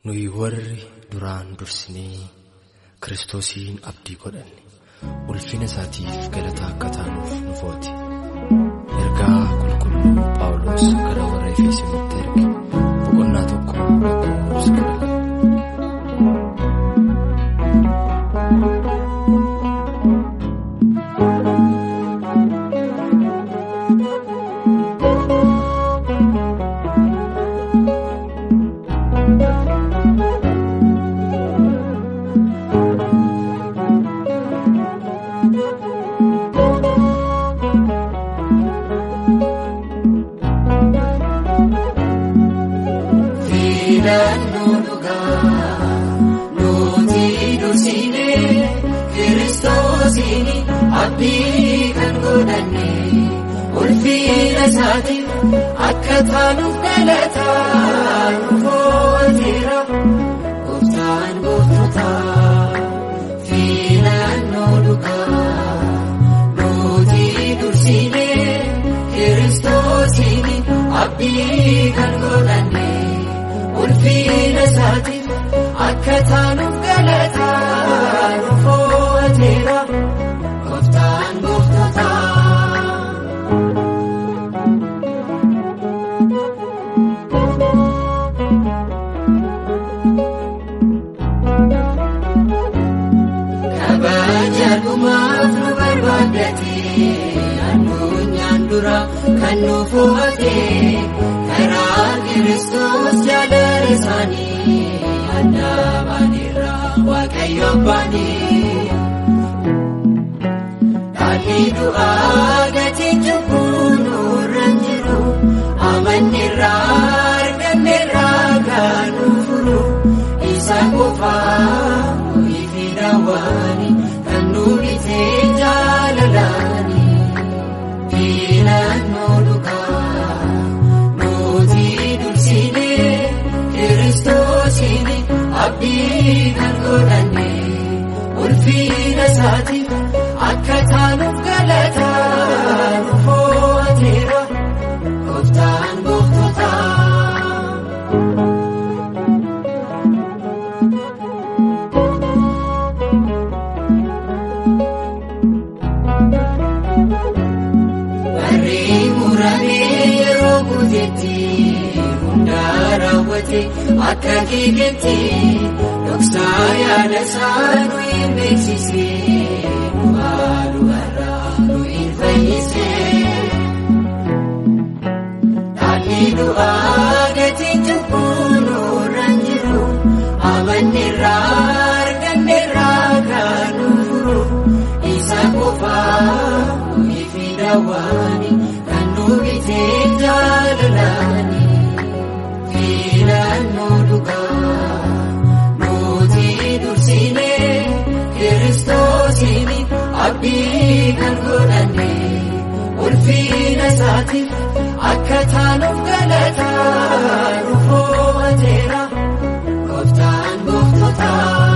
nuyi warri duraan dursinee kiristoosiin abdii godhanne ulfina isaatiif galata akka taanuuf nu footi ergaa qulqulluu paawuloos gara warra efeesinitti erge boqonnaa tokko lakkoofsa kudha lama. Filannoo dhugaa nuti dursinee kiristoosiin abdii kan godhanne ulfina isaatiif akka taanuuf galataa nu footeera gooftaan gooftota filannoo dhugaa nuti dursinee kiristoosiin abdii kan godhanne. ulfina isaatiif akka taanuuf galataa nu footeera gooftaan gooftota. kabaja dhumaaf nu barbaaddate addunyaan dura kan nu fo'ate karaa kiristoos jaalala isaanii adda baaneerra waaqayyo abbaanii dhaalli du'aa gatiin cubbuu nurra hin jiru amanneerra arganneerra kan nu furu isa qofaa nuyi daawwani kan nu bitee jaalalaani filannoo dhugaa nuti dursinee kiristoosiin abdii kan godhanne ulfina isaatiif akka taanuuf galataa nu footeera gooftaan gooftota. Barree muramee yeroo guutetti hundaa raawwate akka keeketti dhoksaa yaada isaa nu hin beeksise nu haaluu har'aa nu hin fayyise. Dhaalli du'aa gatiin cubbuu nurra hin jiru amanneerra arganneerra kan nu furu isa qofaa nuyi fi daawwani kan nu bitee jaalalaani filannoo dhugaa nuti dursinee kiristoosiin abdii kan godhanne ulfina isaatiif akka taanuuf galataa nu footeera gooftaan gooftota.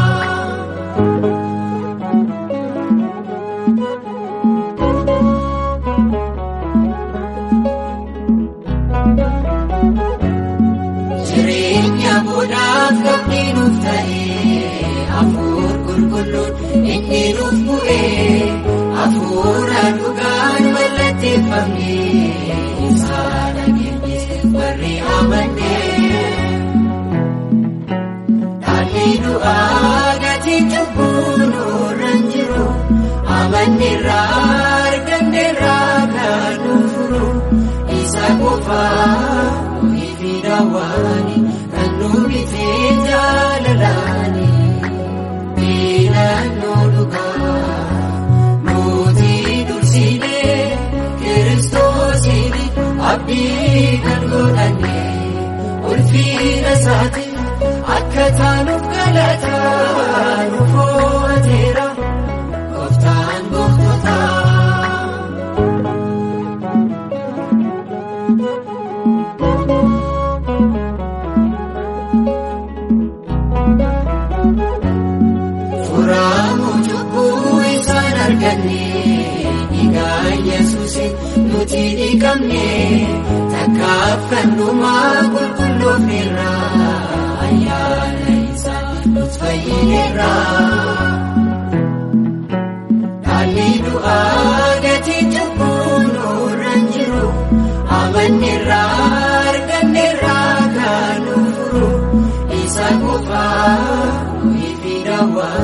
Jireenya boodhaaf qabni nuuf ta'ee hafuur qulqulluun inni nuuf bu'ee hafuura dhugaan mallatteeffamee ibsaa dhageenyis warri amannee. Dhaalli du'aa gatiin cubbuu nurra hin jiru amanneerra arganneerra kan nu furu isa qofaa nuyi fi daawwani kan nu bitee jaalalaani filannoo dhugaa nuti dursinee kiristoosiin abdii kan godhanne ulfina isaatiif akka taanuuf galataa nu footeera gooftaan gooftota. Furamu cubbuu isaan arganne dhiigaa Yesuusin nuti dhiqamne takkaaf kan dhumaa qulqulloofneerra ayyaana fayyineerra. Dhaalli du'aa gatii cubbuu nurra hin jiru amanneerra arganneerra kan nu furu isa qofaa ifi daawwaa.